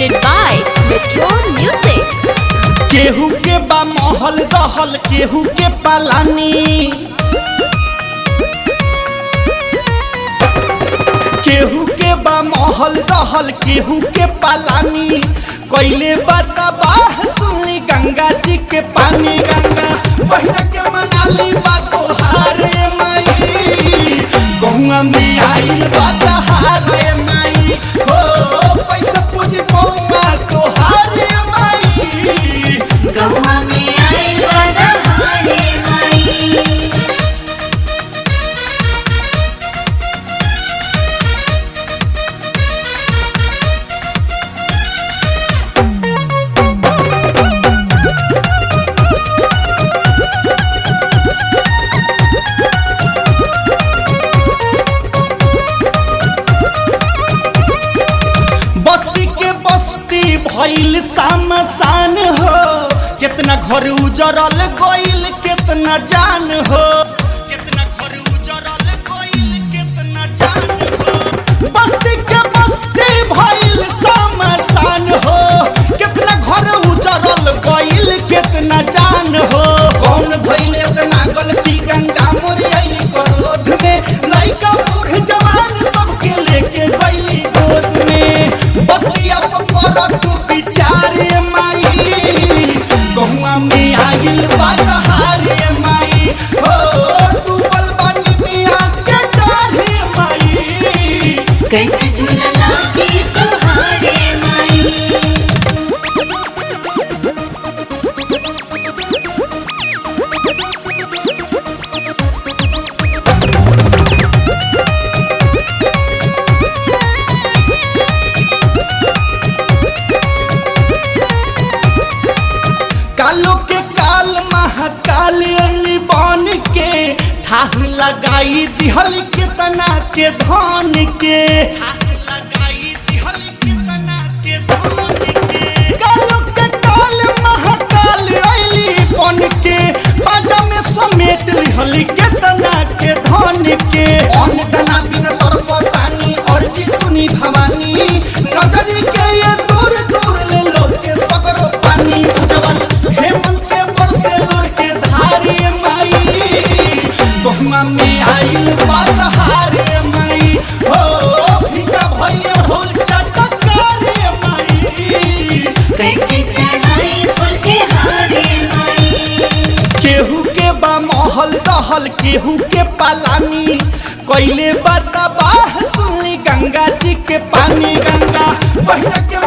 presented by Metro Music. केहू के बा महल दहल केहू के पालानी केहू के बा महल दहल केहू के पालानी कैले बताबाह सुनी गंगा जी के पानी गंगा बहिना के मनाली बा तोहारे माई गौआ में आइल बा तहारे माई हो पैसा पूजी पौआ तोहारे माई गौवा में आइल बा दहाड़े माई बस्ती के बस्ती भइल सामसान हो कितना घर उजरल गइल कितना जान हो कितना घर उजरल गइल कितना जान हो बस्ती के बस्ती भइल सामसान हो कितना घर उजरल गइल कितना जान हो कौन भइल इतना गलती गंगा मोरियली क्रोध में लइका बूढ़ जवान सबके लेके गइली गोद में बतिया पर तू बिचारे माई गहुआ में आगिल बाहारे माई हो डूबल बानी मिया के डाढ़े माई कैसे झूलला की तोहारे माई कालो के काल महाकाल अली बन के थाह लगाई दिहल कितना के धन के थाह लगाई दिहल कितना के धन के कालो के काल महाकाल अली बन के बाजा में समेट लिहल कितना के धन के अन दना बिन तर पतानी और जी सुनी भवानी नजरी के ये दूर दूर ले लो के सगरो पानी उजवल हेमंत के बरसे लोर के धारे माई बहुमा में आइल बाधारे माई हो फीका भैया ढोल चटकारे माई कैसे चढ़ाई फूल के हारे माई केहू के बा महल दहल केहू के पालानी कैले बताबाह सुनी गंगा जी के पानी गंगा बहिना के